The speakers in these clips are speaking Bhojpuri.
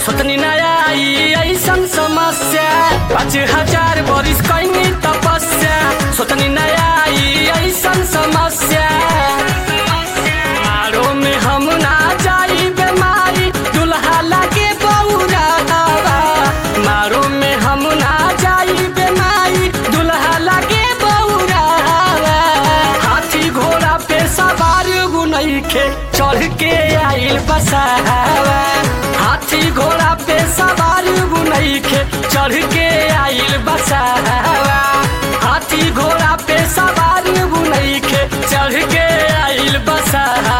सोतनी नया आई ऐसन समस्या पाँच हजार बरिस कैनी तपस्या सोतनी नया आई ऐसन समस्या मारो में हम ना जाई बेमारी दुल्हा लागे बौरा मारो में हम ना जाई बेमारी दुल्हा लागे बौरा हाथी घोड़ा पे सवार गुनैखे चढ़ के आइल बसावा हाथी घोड़ा पे सवार गुनैखे चढ़ के आइल बसावा हाथी घोड़ा पे सवार गुनैखे चढ़ के आइल बसावा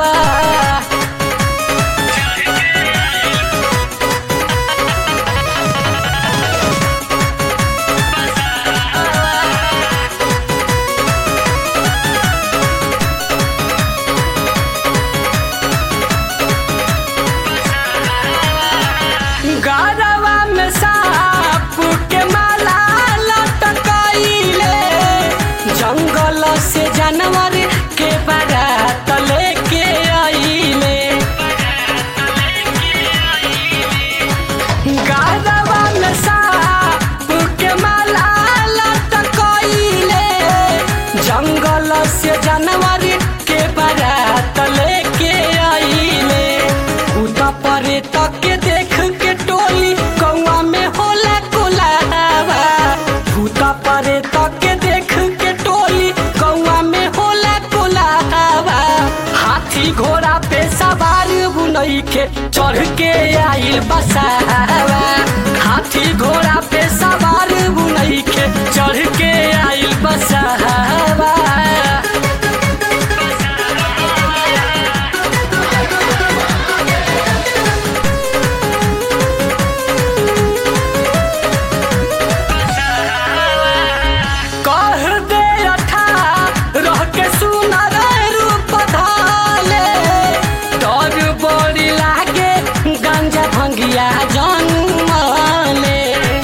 गरवा में साप के माला लटकैले जंगल से जानवर के बारात लेके आइले गरवा में साप के माला लटकैले जंगल से जानवर के बारात लेके आइले उता परे तक के देख के टोली कौआ में होला कोलावा भूता परे तक के देख के टोली कौआ में होला कोलावा हाथी घोड़ा पे सवार बुनई के चढ़ के आइल बसावा हाथी घोड़ा पे सवार बुनई के चढ़ के आइल बसावा कह दे अठा रह के सुनर रूप धाले डर बड़ी लागे गंजा भंगिया जन्मले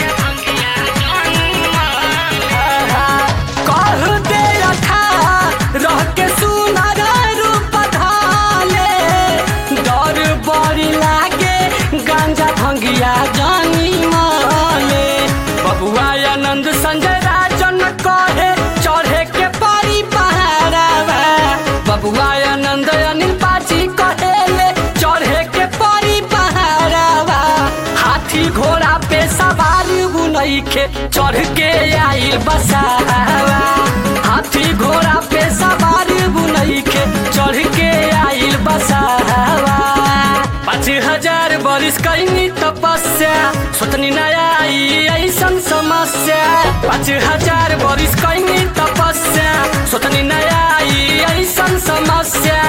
कह दे अठा रह के सुनर रूप धाले डर बड़ी लागे गंजा भंगिया जन्मले बबुआ आनंद संजय राजन कहे चढ़े के पारी पहाड़ावा बबुआ आनंद अनिल पाची कहेले चढ़े के पारी पहाड़ावा हाथी घोड़ा पे सवार बुनैखे चढ़ के आइल बसावा हाथी घोड़ा पे सवार बुनैखे चढ़ के आइल बसावा पाँच हजार बरिस कैनी तपस्या सोतनी नया आई ऐसन समस्या पाँच हजार बरिस कैनी तपस्या सोतनी नया आई ऐसन समस्या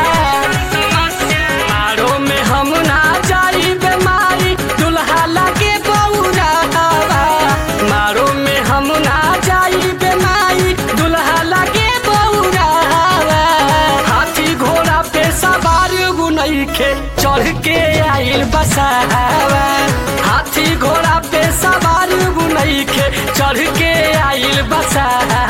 मारो में हम ना जाई बेमारी दुल्हा लागे बौरा मारो में हम ना जाई बेमारी दुल्हा लागे बौरा हाथी घोड़ा पे सवार गुनैखे चढ़ के आइल बसावा हाथी घोड़ा पे सवार गुनैखे चढ़ के आइल बसावा